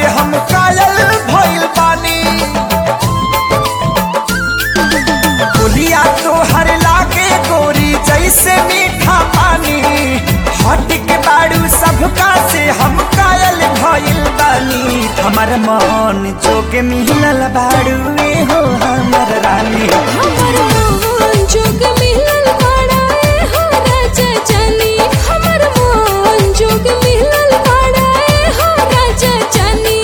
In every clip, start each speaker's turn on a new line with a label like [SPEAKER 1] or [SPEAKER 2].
[SPEAKER 1] हम कायल भइल बानी बोलिया तो हर लागे गोरी जैसे मीठा पानी हट के बाड़ू सबका से हम कायल भइल बानी हमर मन जोगे मिलल बाड़ू ए हो हमर रानी
[SPEAKER 2] हमर मोहन जोग मिलल बाड़ा ए हो राजा जानी हमर मोहन जोग मिलल बाड़ा ए हो राजा जानी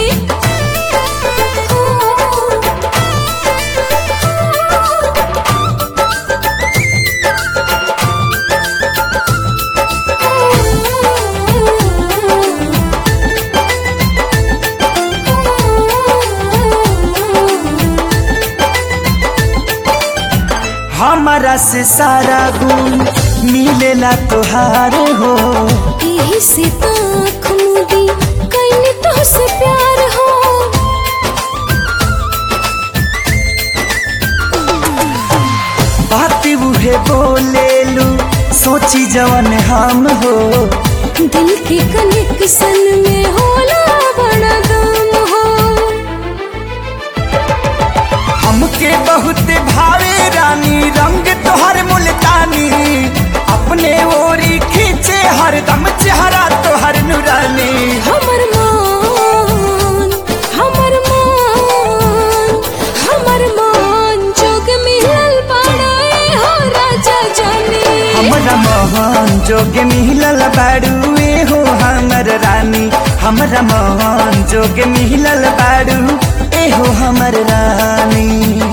[SPEAKER 1] हमारा से सारा गुण मिलेला तोहार हो
[SPEAKER 2] यही से ताख मुदी कैने तो से प्यार हो
[SPEAKER 1] बात उहे बोलेलू सोची जवन हम हो
[SPEAKER 2] दिल के कनेक्शन में होला बड़ा दम हो
[SPEAKER 1] हमके बहुत भावे रानी रंग तोहर मुल्तानी अपने ओरी खींचे हरदम चेहरा तोहर नुरानी
[SPEAKER 2] हमर मान हमर मान हमर मान जोग मिलल बाड़ा ए हो राजा जानी
[SPEAKER 1] हमरा मोहन जोगे मिलल बाड़ू ए हो हमर रानी हमरा मोहन जोगे मिलल बाड़ू ए हो हमर रानी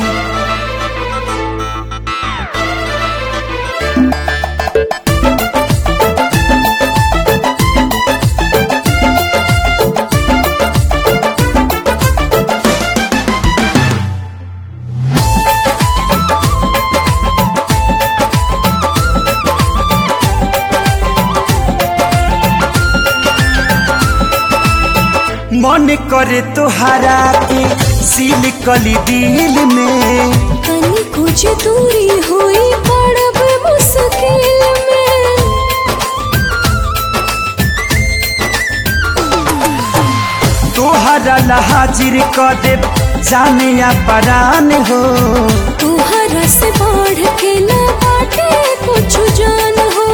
[SPEAKER 1] मन करे तोहरा के सील कली दिल में
[SPEAKER 2] तनी कुछ दूरी हुई पड़ब मुश्किल में
[SPEAKER 1] तोहरा ला हाजिर कर दे जाने या परान हो
[SPEAKER 2] तुहरा से बढ़ के न बाटे कुछ जान हो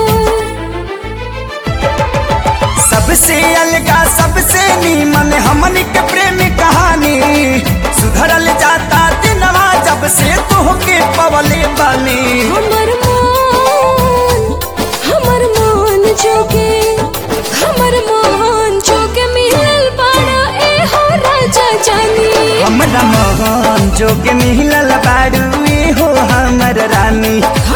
[SPEAKER 1] सबसे अलगा सबसे नीमन हमन के प्रेम कहानी सुधरल जाता दिनवा जब से तोहके पवले बानी
[SPEAKER 2] हमर मान हमर मान जोगे हमर मान जोगे मिलल बाड़ा ए हो राजा जानी
[SPEAKER 1] हमरा मोहन जोगे मिलल बाड़ू ए हो हमर रानी